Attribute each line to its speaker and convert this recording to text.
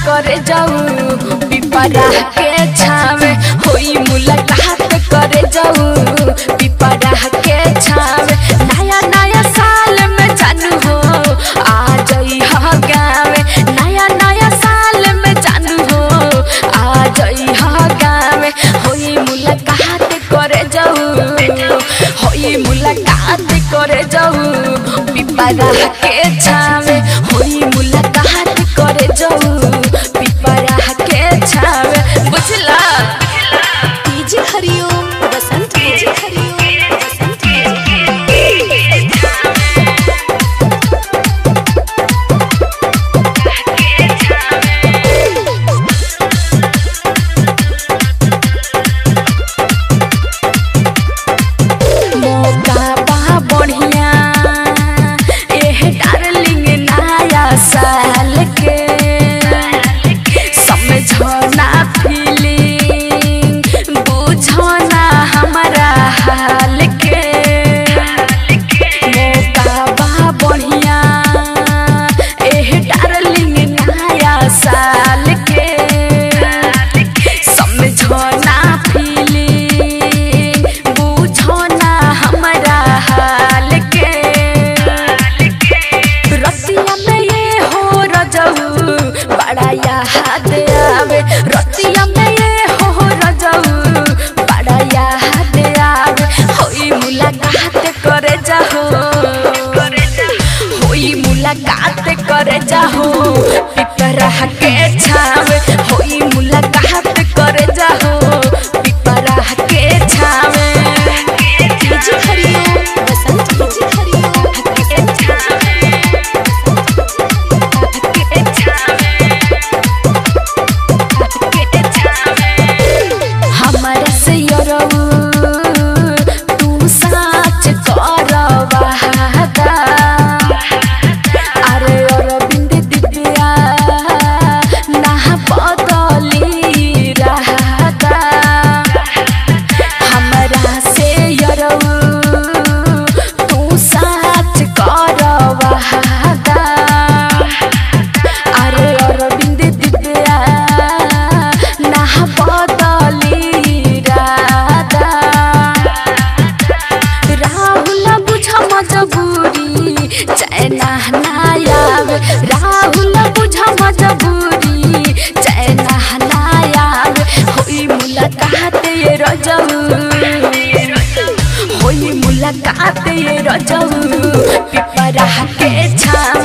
Speaker 1: करे जाऊ पिपरा के छावे होई मुलाकात करे जाऊ पिपरा के छावे नया नया साल में जानू हो आ जाई हा गावे नया नया साल में जानू हो आ जाई हा गावे होई मुलाकात करे जाऊ होई मुलाकात करे जाऊ पिपरा के छावे होई मुलाकात करे जाऊ पिपरा के छावे बुझला
Speaker 2: डीजे हरिओम बसंत डीजे हरिओम बसंत
Speaker 1: मौका बा बढ़िया एह डार्लिंग नया साल के समझना फीलिंग बुझना हमारा हाल के मौका बा बढ़िया एह डार्लिंग नया साल के समझना फीलिंग बुझना हमारा हाल के रतिया में ये हो रजऊ बड़ा याद आवे रतिया में ये हो रजऊ बड़ा याद आवे होई मुलाकात करे जाहो होई मुलाकात करे जाहो पिपरा के छावे होई मुलाकात करे जाहो पिपरा के छावे
Speaker 2: डीजे हरिओम बसंत डीजे हरिओम
Speaker 1: के छावे के छावे के छावे हमरा से यरऊ तू साच करवादा अरे अरविंद दिव्या ना बदली रहता हमरा से यरऊ तू साच करवादा अरे अरविंद दिव्या ना बदली राधा राहुल बुझ मजबूरी चैना नायाब राहुल बुझ मजबूरी चैना नायाब होई मुलाकात ये रजऊ होई मुलाकात ये रजऊ पिपरा के छाव